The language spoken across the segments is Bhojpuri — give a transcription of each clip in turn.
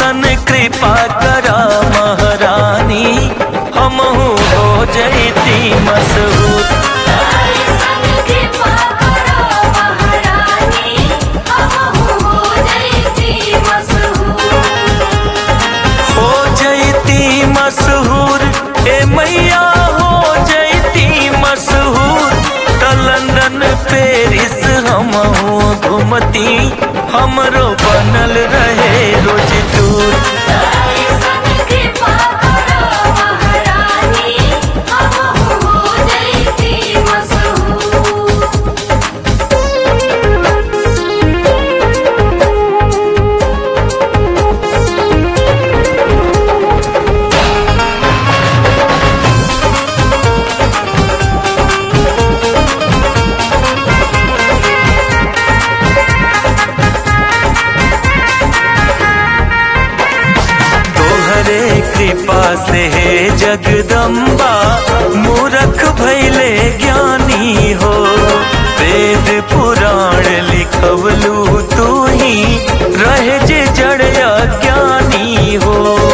ऐसन कृपा करा महारानी हमहू हो जैती मशहूर ऐसन कृपा करो महारानी हमहू हो जैती मशहूर हो जैती मशहूर ए मैया हो जैती मशहूर त लंदन पेरिस हमहू घूमती हमरो बनल रहे रोज दूर ऐसन कृपा करो महारानी हमहू हो जैती मशहूर तोहरे कृपा से हे जगदम्बा मूरख भैले ज्ञानी हो वेद पुराण लिखवलू तू ही रहे जे जड़या ज्ञानी हो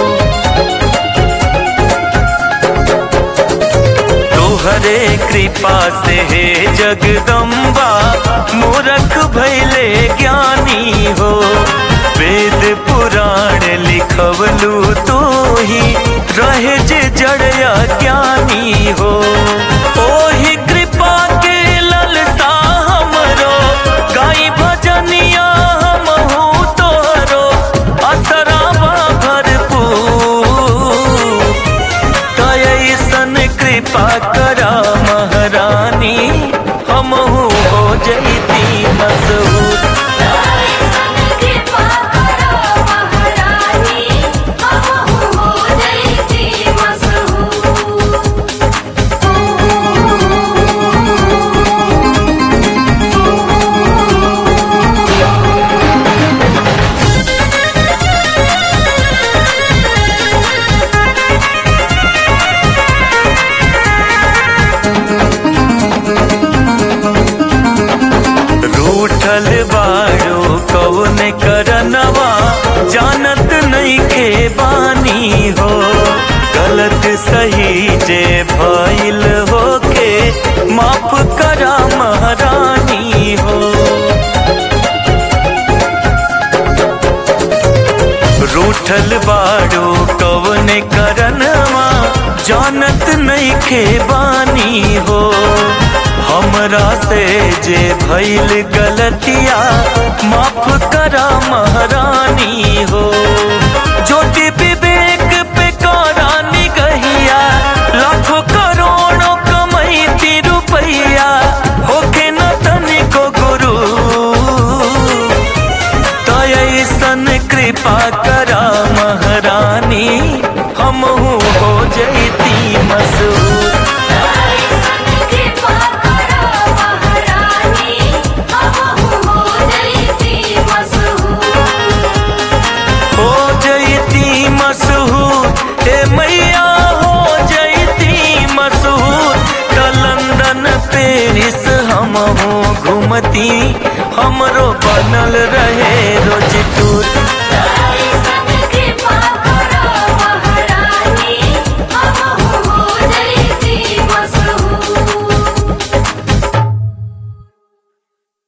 तोहरे कृपा से हे जगदम्बा मूरख भैले ज्ञानी हो वेद पुराण लिखवलू तू ही रहे जे जड़या ज्ञानी हो ओही कृपा के ललसा हमरो गाई भजनिया हमहू तोहरो असराबा भरपूर कैसन कृपा करा महारानी हमहू हो जैती मशहूर ऐसन कृपा करो महारानी हमहू हो जैती मशहूर रूठल बाड़ो कौन करनवा जानत नहीं के बानी हो गलत सही जे भइल होके माफ करा महारानी हो रूठल बाड़ो कौन करनवा जानत नहीं के बानी हो हमरा से जे भइल गलतिया माफ करा महारानी हो ज्योति विवेक पे करा निगहिया लाखों करोड़ों कमैती रुपैया होके न तनिको गुरु तो ऐसन कृपा करा महारानी हमहू हो जैती मशहूर ऐसन कृपा करो महारानी हमहू हो जैती मशहूर हो जैती मशहूर ए मैया हो जैती मशहूर त लंदन पेरिस हमहू घूमती हमरो बनल रहे रोज टूर ऐसन